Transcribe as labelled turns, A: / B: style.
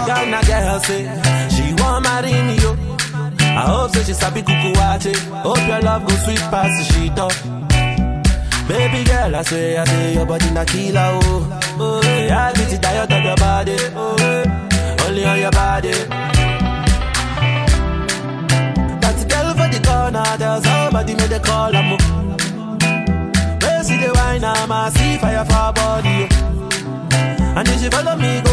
A: Ghana girl say she want marry me yo. I hope say she sabi kuku wache. Hope your love go sweet past the sheet up. Baby girl, I say, I say your body na killer oh. Oh, yeah, I get it diet of your body. Oh, yeah. only on your body. That girl for the corner, there's somebody made a call. I'm Where see the wine, I'm a see fire for her body. oh. And if she follow me,